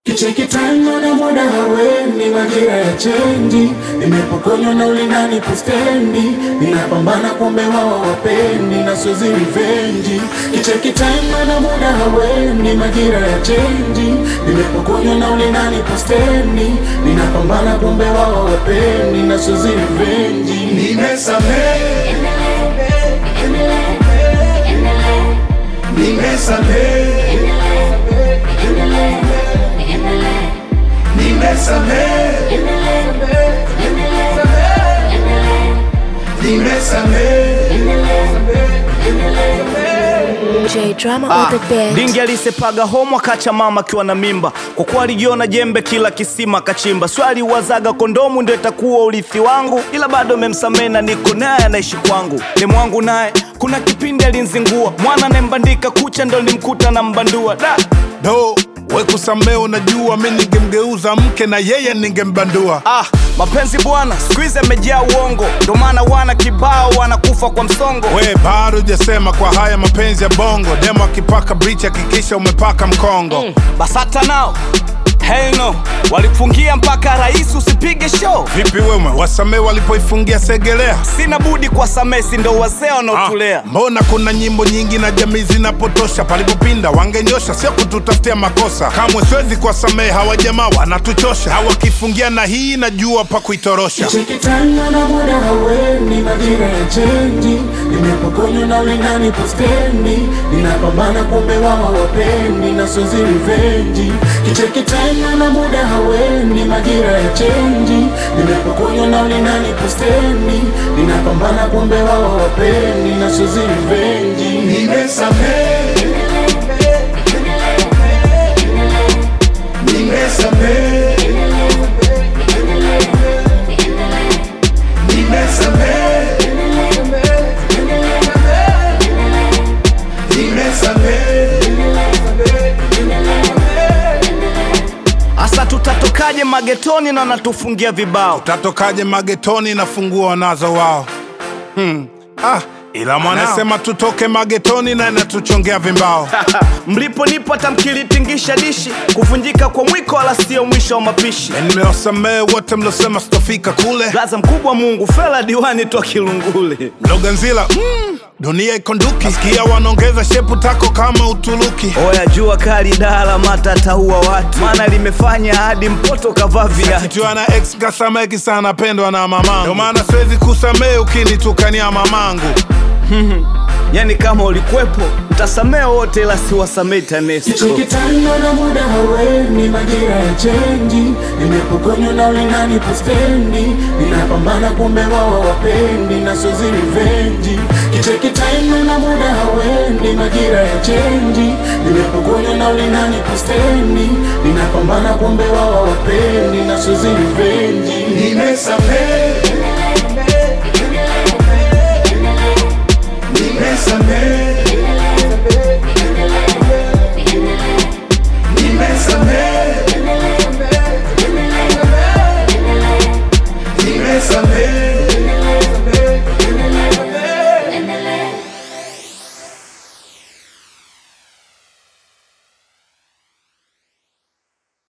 Kicheki time na muda haweni, majira ya chenji, nimepokonywa na ulinani postendi, ninapambana kumbe wao wapendi na sozi revenge. Kicheki time na muda haweni, majira ya chenji, nimepokonywa na ulinani postendi, ninapambana kumbe wao wapendi na sozi revenge. Nimesamehe, nimesamehe, nimesamehe, nimesamehe. J Drama Ah, on the bed. Dingi alisepaga homo akacha mama akiwa na mimba, kwa kuwa alijiona jembe kila kisima kachimba. Swali wazaga kondomu ndio itakuwa urithi wangu, ila bado memsamehe na niko naye anaishi kwangu. Demu wangu naye kuna kipindi alinzingua, mwana anayembandika kucha ndo nimkuta na mbandua da do we kusamee, unajua mi ningemgeuza mke na yeye ningembandua. Ah, mapenzi bwana siku hizi amejaa uongo, ndo maana wana kibao wanakufa kwa msongo. We bado hujasema kwa haya mapenzi ya bongo, demo akipaka brichi hakikisha umepaka mkongo. Basata nao hell no, walifungia mpaka rais usipige show. Vipi wewe wasamee walipoifungia Segelea? Sina budi kwa samesi, ndo wazee Ah, wanaotulea. mbona kuna nyimbo nyingi na jamii zinapotosha, palipopinda wangenyosha, sio kututafutia makosa. Kamwe siwezi kuwasamehe hawa jamaa, wanatuchosha. Hawakifungia na hii najua pa kuitorosha. Kicheki time na muda haweni, majira ya chenji, nimepokonywa na ulinani postendi, ninapambana kumbe wao wapendi na sozi revenge. Kicheki time na muda haweni, majira ya chenji, nimepokonywa na ulinani postendi, ninapambana kumbe wao wapendi na sozi revenge. Nimesamehe, nimesamehe, nimesamehe, nimesamehe. Asa tutatokaje magetoni na wanatufungia vibao? Tatokaje magetoni na funguo wanazo wao? Hmm. Ah, ila mwanasema tutoke magetoni na inatuchongea vimbao. Mlipo nipo tamkilitingisha dishi, kuvunjika kwa mwiko wala sio mwisho wa mapishi. Na nimewasamehe wote mlosema sitofika kule. Gaza mkubwa Mungu, fela diwani toa Kilungule. Mloganzila, mm, dunia iko nduki. Nasikia wanaongeza shepu tako kama Uturuki. Oya jua kali dala mata taua watu, maana limefanya hadi mpoto kavaa viatu. Kichwa na ex kasameki sana pendwa na mamangu. Ndio maana siwezi kusamehe ukinitukania mamangu. Yani kama ulikwepo utasamea wote, ila siwasamei TANESCO. Kicheki time na muda haweni, majira ya chenji, nimepokonywa na ulinani postendi, ninapambana kumbe wao wapendi na sozi revenge. Kicheki time na muda haweni, majira ya chenji, nimepokonywa na ulinani postendi, ninapambana kumbe wao wapendi na sozi revenge. Nimesamehe,